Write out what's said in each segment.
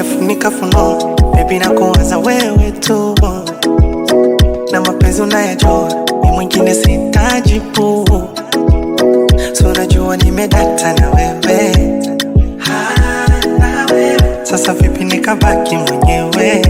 nimefunika funua bebi na kuwaza wewe tu na mapenzi unayajua mi mwingine sitaji puu so unajua nimedata na wewe Ah, na wewe. sasa vipi nikabaki mwenyewe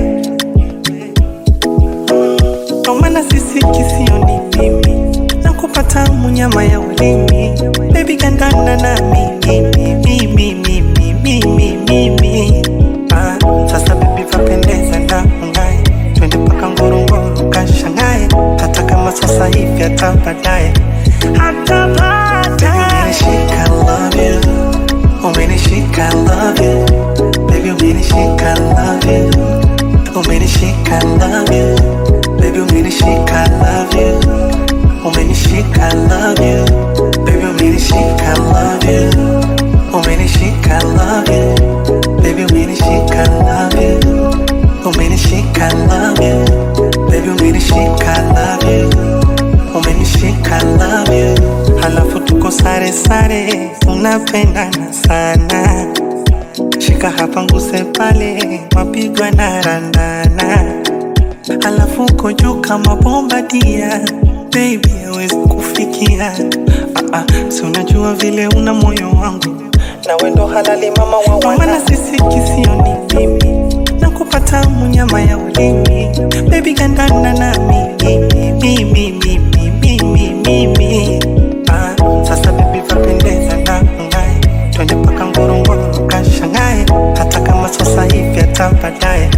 ndo maana sisi kisio ni mimi na kupata munyama ya ulimi bebi gandana na mimi mimi mimi mimi mimi mimi ah, sasa bebi vapendeza na ungae twende paka ngorongoro kashangae hata kama sasa hivi hata baadaye hata baadaye umenishika love you umenishika love you baby umenishika love you umenishika love you baby umenishika love you umenishika love you baby umenishika love you umenishika love you baby umenishika love you umenishika love you baby umenishika love you umenishika love you halafu tuko sare sare tunapendana sana shika hapa nguse pale mapigwa na randana halafu uko juu kama bomba dia baby hawezi kufikia ah, ah, si unajua vile una moyo wangu na wendo halali mama wa maana sisi kisio ni mimi na kupata munyama ya ulimi baby gandana na mimi mimi mimi mimi mimi ah, sasa baby vapendeza na ngae twende paka ngorongoro kashangae hata kama sasa hivi hata baadaye